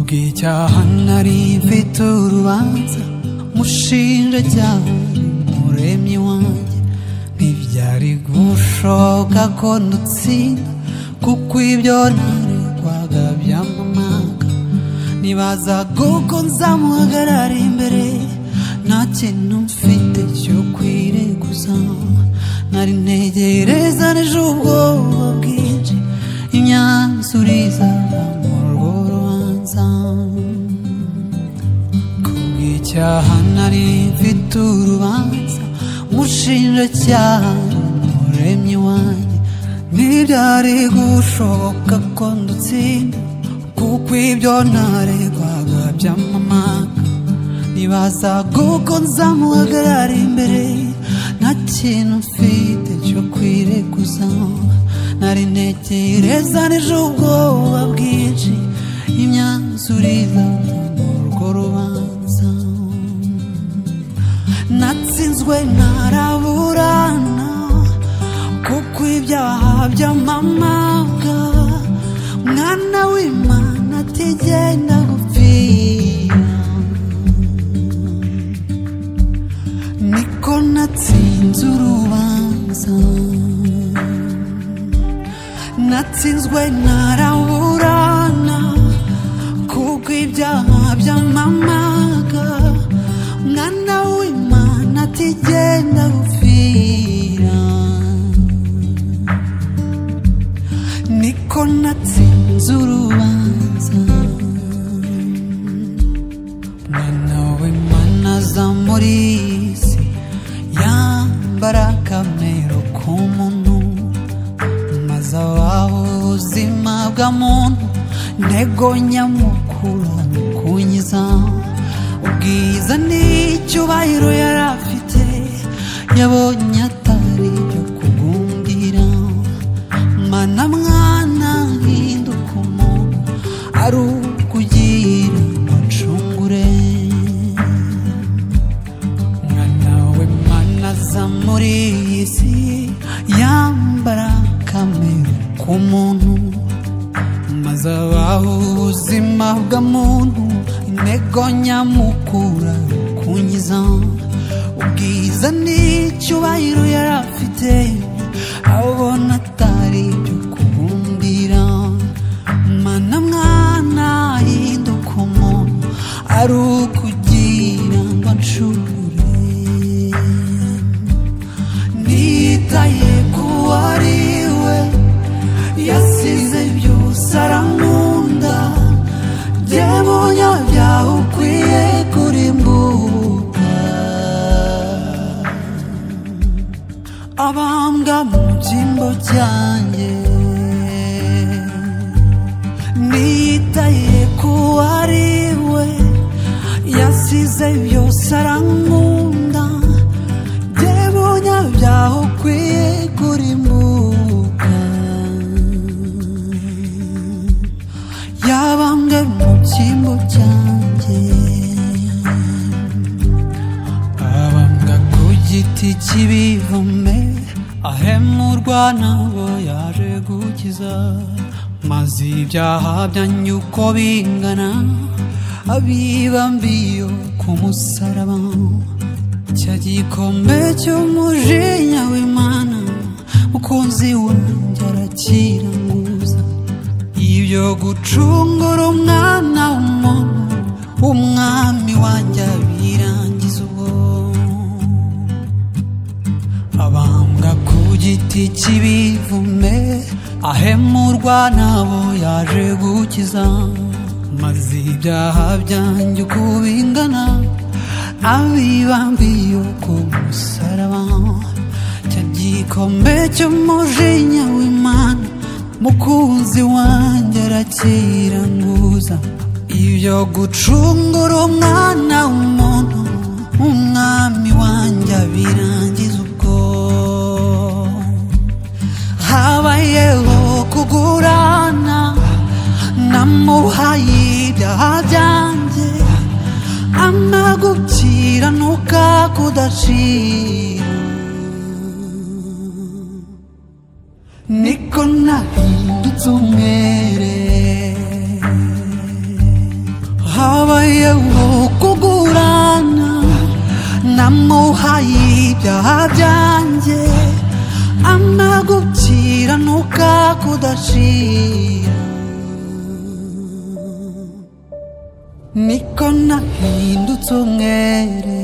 bw'icyaha nari mfite urubanza umushinjacyaha umuremyi wanjye ntibyari gushoboka ko ndutsinda kuko ibyo naregwaga byamumanga nibazaga uko nzamuhagarara imbere nta kintu mfite cyo kwireguza nari ntegereza n'ejo ubwoba bwinshi imyanzuro izava mu rwo rubanza kubw'icyaha nari mfite urubanza umushinjacyaha umuremyi wanjye ntibyari gushoboka ko ndutsinda kuko ibyo ntaregwaga byamamaga nibazaga uko nzamuhagarara imbere nta kintu mfite cyo kwireguza nari ntekereza n'ejo ubwoba bwinshi imyanzuro izava mu rwo rubanza natsinzwe ntaraburana kuko ibyaha byamamaga mwana w'imana atigenda gupfira niko natsinze urubanza natsinzwe ntaraburana kuko ibyaha byamamaga mwana w'imana atigenda gupfira niko natsinze urubanza mwana w'imana aza muri iyi si yambara akamero k'umuntu maze abaho ubuzima bwa muntu ntego nyamukuru ni ukunyiza ubwiza n'icyubahiro yari afite yabonye atari ibyo kugundira mana mwana hinduka umuntu ari ukugira umucungure mwana w'imana aza muri iyi si yambara kamere k'umuntu maze abaho ubuzima bwa muntu intego nyamukura kunyiza ubwiza n'icyubahiro yari afite abona atari ibyo kubumbira mana mwana hinduka umuntu ari ukugira ngo acure nitaye ku wari we yasize byose arankunda bye munyabyaha ukwiye kurimbuka abambwa mu byimbo byanjye nitaye ku wari we yasize byose arankunda bye munyabyaha ukwiye kurimbuka yabambwe mu byimbo byanjye abambwa ku giti cy'ibivome ahemurwa n'abo yaje gukiza maze ibyaha byanyu uko bingana abibambiye ku musaraba cya gikombe cy'umujinya w'imana mukunzi wanjye arakiranguza ibyo gucungura umwana w'umuntu umwami wanjye abirangiza ubwo abambwa ku giti cy'ibivume ahemurwa n'abo yaje gukiza maze ibyaha byanjye uko bingana abibambiye ku musaraba cya gikombe cy'umujinya w'imana mukunzi wanjye arakiranguza ibyo gucungura umwana w'umuntu umwami wanjye abirangiza ubwo habayeho kugurana namuhaye ibyaha byanjye amagukiranuka kudacira niko nahindutse umwere namuhaye ibyaha byanjye amagukiranuka kudashira niko nahindutse umwere